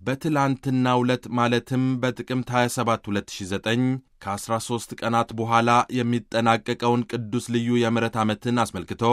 በትላንትናው ዕለት ማለትም በጥቅምት 27 2009 ከ13 ቀናት በኋላ የሚጠናቀቀውን ቅዱስ ልዩ የምሕረት ዓመትን አስመልክቶ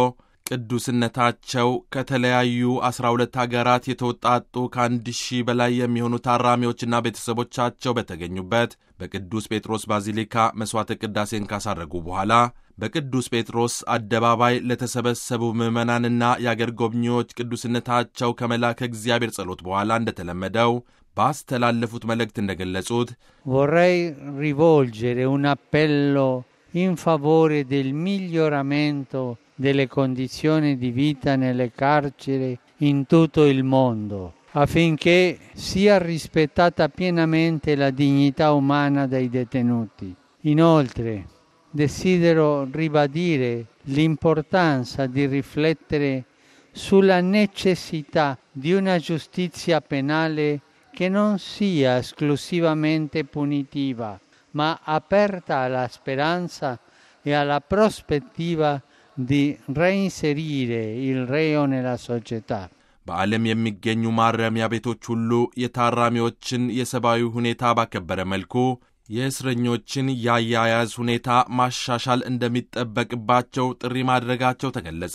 ቅዱስነታቸው ከተለያዩ 12 አገራት የተውጣጡ ከአንድ ሺህ በላይ የሚሆኑ ታራሚዎችና ቤተሰቦቻቸው በተገኙበት በቅዱስ ጴጥሮስ ባዚሊካ መሥዋዕተ ቅዳሴን ካሳረጉ በኋላ በቅዱስ ጴጥሮስ አደባባይ ለተሰበሰቡ ምዕመናንና የአገር ጎብኚዎች ቅዱስነታቸው ከመልአከ እግዚአብሔር ጸሎት በኋላ እንደተለመደው ባስተላለፉት መልእክት እንደገለጹት vorrei rivolgere un appello in favore del miglioramento delle condizioni di vita nelle carceri in tutto il mondo, affinché sia rispettata pienamente la dignità umana dei detenuti. Inoltre, desidero ribadire l'importanza di riflettere sulla necessità di una giustizia penale che non sia esclusivamente punitiva, ma aperta alla speranza e alla prospettiva di reinserire il reo nella società. በዓለም የሚገኙ ማረሚያ ቤቶች ሁሉ የታራሚዎችን የሰብአዊ ሁኔታ ባከበረ መልኩ የእስረኞችን የአያያዝ ሁኔታ ማሻሻል እንደሚጠበቅባቸው ጥሪ ማድረጋቸው ተገለጸ።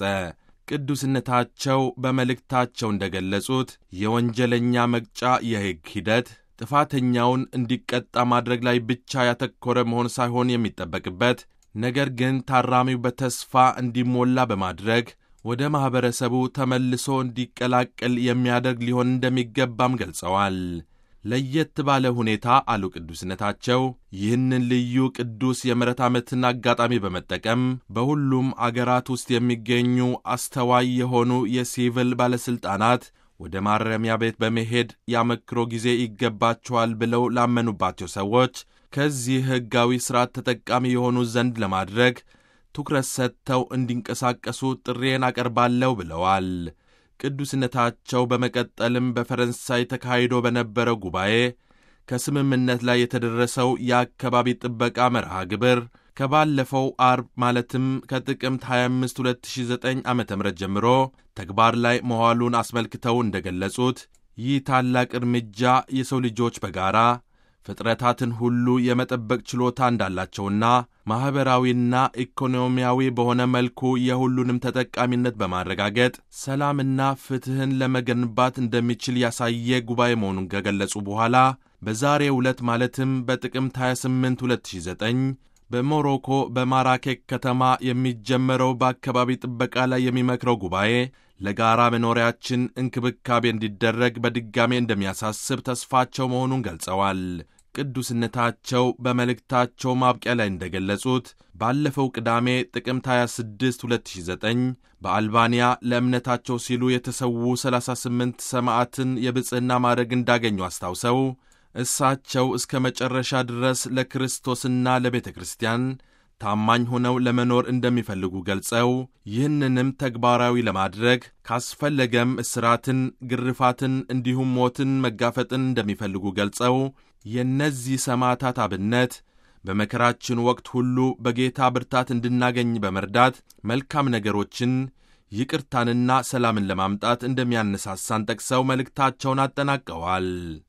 ቅዱስነታቸው በመልእክታቸው እንደገለጹት የወንጀለኛ መቅጫ የሕግ ሂደት ጥፋተኛውን እንዲቀጣ ማድረግ ላይ ብቻ ያተኮረ መሆን ሳይሆን የሚጠበቅበት ነገር ግን ታራሚው በተስፋ እንዲሞላ በማድረግ ወደ ማኅበረሰቡ ተመልሶ እንዲቀላቀል የሚያደርግ ሊሆን እንደሚገባም ገልጸዋል። ለየት ባለ ሁኔታ አሉ ቅዱስነታቸው ይህንን ልዩ ቅዱስ የምሕረት ዓመትን አጋጣሚ በመጠቀም በሁሉም አገራት ውስጥ የሚገኙ አስተዋይ የሆኑ የሲቪል ባለሥልጣናት ወደ ማረሚያ ቤት በመሄድ ያመክሮ ጊዜ ይገባቸዋል ብለው ላመኑባቸው ሰዎች ከዚህ ሕጋዊ ሥርዓት ተጠቃሚ የሆኑ ዘንድ ለማድረግ ትኩረት ሰጥተው እንዲንቀሳቀሱ ጥሬን አቀርባለሁ ብለዋል። ቅዱስነታቸው በመቀጠልም በፈረንሳይ ተካሂዶ በነበረው ጉባኤ ከስምምነት ላይ የተደረሰው የአካባቢ ጥበቃ መርሃ ግብር ከባለፈው አርብ ማለትም ከጥቅምት 25 2009 ዓ ም ጀምሮ ተግባር ላይ መዋሉን አስመልክተው እንደገለጹት ይህ ታላቅ እርምጃ የሰው ልጆች በጋራ ፍጥረታትን ሁሉ የመጠበቅ ችሎታ እንዳላቸውና ማኅበራዊና ኢኮኖሚያዊ በሆነ መልኩ የሁሉንም ተጠቃሚነት በማረጋገጥ ሰላምና ፍትሕን ለመገንባት እንደሚችል ያሳየ ጉባኤ መሆኑን ከገለጹ በኋላ በዛሬው ዕለት ማለትም በጥቅምት 28 2009 በሞሮኮ በማራኬክ ከተማ የሚጀመረው በአካባቢ ጥበቃ ላይ የሚመክረው ጉባኤ ለጋራ መኖሪያችን እንክብካቤ እንዲደረግ በድጋሜ እንደሚያሳስብ ተስፋቸው መሆኑን ገልጸዋል። ቅዱስነታቸው በመልእክታቸው ማብቂያ ላይ እንደገለጹት ባለፈው ቅዳሜ ጥቅምት 26 2009 በአልባንያ ለእምነታቸው ሲሉ የተሰዉ 38 ሰማዕትን የብጽሕና ማዕረግ እንዳገኙ አስታውሰው እሳቸው እስከ መጨረሻ ድረስ ለክርስቶስና ለቤተ ክርስቲያን ታማኝ ሆነው ለመኖር እንደሚፈልጉ ገልጸው ይህንንም ተግባራዊ ለማድረግ ካስፈለገም እስራትን፣ ግርፋትን እንዲሁም ሞትን መጋፈጥን እንደሚፈልጉ ገልጸው የእነዚህ ሰማዕታት አብነት በመከራችን ወቅት ሁሉ በጌታ ብርታት እንድናገኝ በመርዳት መልካም ነገሮችን ይቅርታንና ሰላምን ለማምጣት እንደሚያነሳሳን ጠቅሰው መልእክታቸውን አጠናቀዋል።